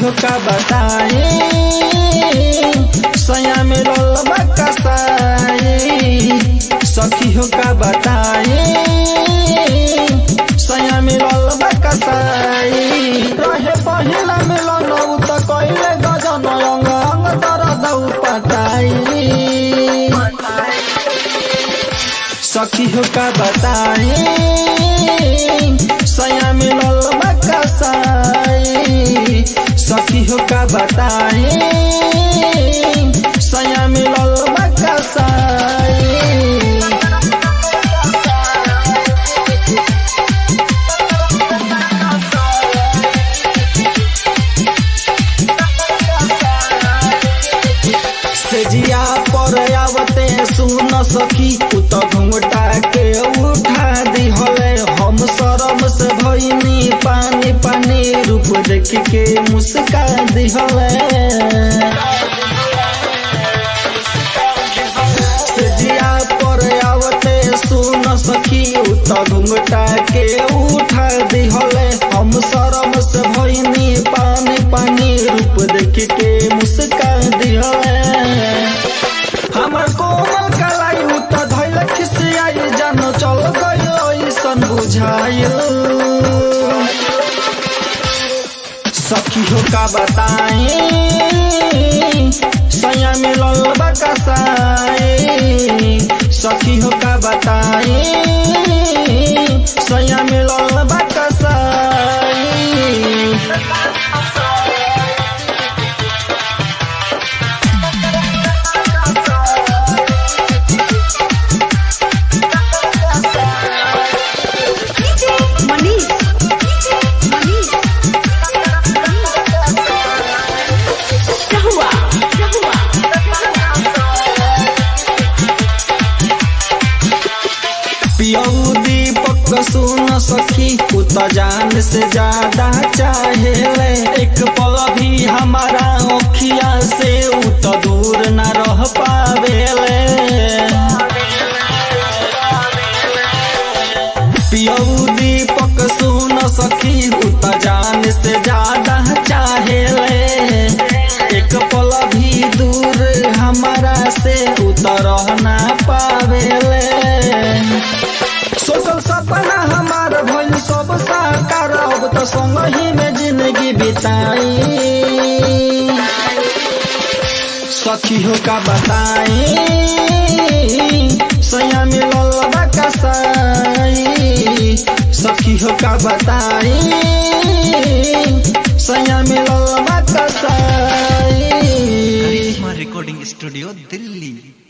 हो का बताई सया मिलल बा कसाई सखी हो का बताई सया मिलल बा कसाई रहे पहिला मिलन उ त कइले गजन अंग अंग दर्द पटाई सखी हो का बताई सया मिलल बा कसाई सखी हो का बताई सया मिलल बा कसाई सेजिया पर आवते सुन सखी उ त घुंघटा के उठा दिहले हम शरम से भइनी पानी पानी रूप देख के मुस्का दिहले सेजिया पर आवते सुन सखी उ त घुंघटा के उठा दिहले हम शरम से भइनी पानी पानी रूप देख के मुस्का दिहले हमर कोमल कलाई उ त धैल खिसियाई जान चल गयो ऐसन बुझाइल सखी हो का बताई सया मिलल बा कसाई सखी हो का बताई सया मिलल बा कसाई Manish. Manish. Rahua. Rahua. पियऊ दीपक सुन सखी उ त जान से ज्यादा चाहेले एक पल भी हमारा ओखिया से उ त दूर न रह पावेले पियऊ दीपक सुन सखी उ त जान से ज्यादा चाहेले एक पल भी दूर हमारा से उ त रह ना पावेले सोचल सपना हमार भइल सब साकार अब त संग ही में जिंदगी बिताई सखी हो का बताई सया मिलल बा कसाई सखी हो का बताई सया मिलल बा कसाई करिश्मा रिकॉर्डिंग स्टूडियो दिल्ली